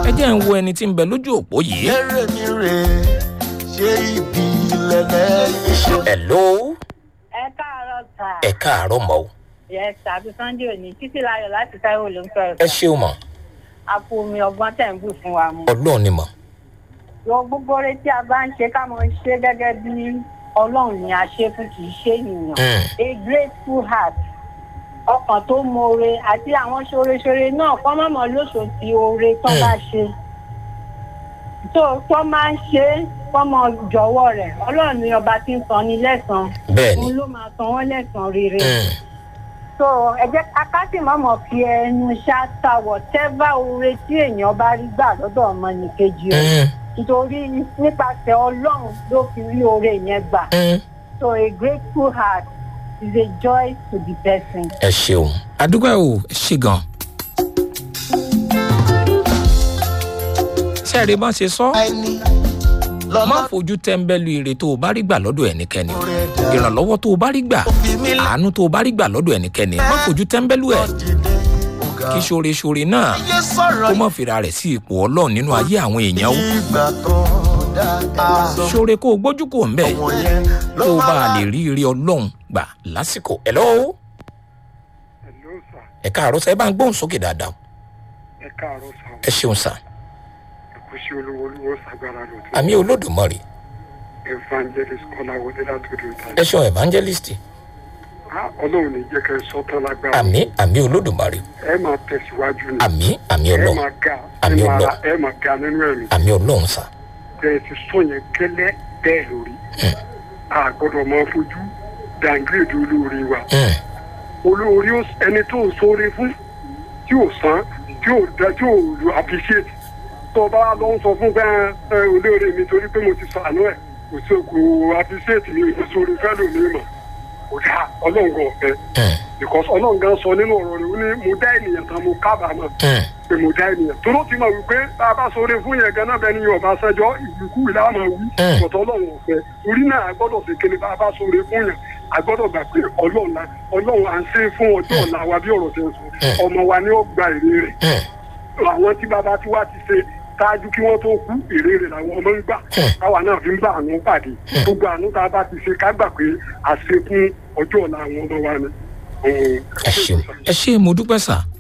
ẹ jẹ́ ń wo ẹni tí ń bẹ lójú òpó yìí. eré mi rè ṣé ibi lẹ́lẹ́ ṣe. hello ẹ káàárọ̀ sà. ẹ káàárọ̀ mọ́ o yẹ sàbí sunday òní títí láyọ̀ láti táíwò ló ń sọ̀rọ̀ ẹ sà. ṣeun mọ́ àpò omi ọgbọ́n tẹ̀ ń bù fún wa mu. ọlọ́run ni mọ́ yọ gbogbo oore tí a bá ń ṣe ká mọ ṣe gẹ́gẹ́ bí ọlọ́run ni a ṣe fún kì í ṣe ènìyàn. Mm. a grateful heart ọkàn tó mọre àti àwọn ṣoreṣore náà kọ́ mọ̀mọ́ lóṣù tí oore tó bá ṣe. tó tó máa ń ṣe fọmọ jọ̀wọ́ rẹ̀ ọlọ́run ni ọba tí ń san ni lẹ́sàn-án bẹ́ẹ̀ ni òun ló máa san wọ́n lẹ́sàn-án rere. Mm. so ẹ jẹ́ akásì mọ́mọ́ fi ẹnu ṣáta whatever oore tí èèyàn bá rí gbà lọ́dọ̀ ọmọnìkejì rẹ̀ Mm. nítorí nípasẹ̀ ọlọ́run ló fi rí oore yẹn gbà Mm. so a grateful heart is a joy to the person. ẹ ṣeun adúgbò ẹ ò ṣe gan. sẹ́ẹ̀rì bá ṣe sọ àìní má lọ́lá fojú tẹ́ńbẹ́lú ire tó o bá rí gbà lọ́dọ̀ ẹnikẹ́ni o. rẹ̀ dá. ìrànlọ́wọ́ tó o bá rí gbà ó fi mí àánú tó o bá rí gbà lọ́dọ̀ ẹnikẹ́ni má fojú tẹ́ńbẹ́lú ẹ̀ dìde ọ̀gá. kí ṣoore-ṣoore náà ayé sọ̀rọ̀ kó má fira rẹ̀ sí ipò ọlọ́run nínú ayé àwọn èèyàn o. ìgbà tó dáadáa. ṣoore kó o gbójú kò ń bẹ̀ àwọn yẹn ló kó o bá a máa lè rí ire ọlọ́run gbà lásìkò ẹ̀ lọ́wọ́ Hello sir. ẹ̀ káàárọ̀ sá ẹ bá ń gbóhùn sókè dáadáa ẹ káàárọ̀ sá o. ẹ ṣeun sá ẹkú sí olówó olówó sagbára lòtún. àmì olódùmarè evangelist kọ́láwọlé látòdì ìta. ẹ ṣeun evangelist Ah, ọlọ́run ní jẹ́ kẹ́ ẹ sọ́tàn lágbára. àmì àmì olódùmarè ẹ máa tẹ̀síwájú ni. àmì àmì ẹ ọlọ́run máa ga Àmì ẹ máa Ọlọ́run. ra ẹ máa ga nínú ẹ̀mí. àmì ọlọ́run sá bẹ́ẹ̀ ti sọ yẹn gẹ́lẹ́ bẹ́ẹ̀ lórí. a gbọ́dọ̀ máa fojú dàngírèdì olóore wa. Mm, olóore ó- ẹni tó ń sóore fún tí ò san tí ò da tí ò lu appreciate tó o bá lọ ń sọ fún bẹ́ẹ̀ ẹ olóore mi torí pé mo ti sànú ẹ̀ kò sí kò appreciate mi ò sóore fẹ́ lómi mọ̀ kò dá ọlọ́run gan ọ̀fẹ́ mm, because ọlọ́run gan sọ nínú ọ̀rọ̀ rẹ̀ ó ní mo dá ènìyàn tán mo kábàámọ̀ mm. pé mo dá ènìyàn tó ló ti mọ̀ wípé bá a bá sóore fún yẹn gan náà bẹ́ẹ̀ ni yorùbá sẹ́jọ́ ìlúkú ìlà máa wí Mm. ọ̀tọ̀ ọlọ́run ọ̀fẹ́ torí náà a gbọ́dọ̀ ṣe kéde bá a bá sóore fún yẹn a gbọ́dọ̀ gbà pé ọlọ́run la ọlọ́run à ń ṣe fún ọjọ́ ọ̀la wa bí ọ̀rọ̀ tẹ̀ ń sọ ọmọ wa ni ó gba èrè rẹ̀ Mm. àwọn tí bàbá tí wá ti ṣe ṣáájú kí wọ́n tó kú èrè rẹ̀ làwọn ọmọ ń gbà káwa náà fi ń bá àánú pàdé gbogbo àánú tá a bá ti ṣe ká gbà pé àṣekún ọjọ́ ọ̀la àwọn ọmọ wa ni. ẹ ṣeun ẹ ṣe mo dúpẹ́ sá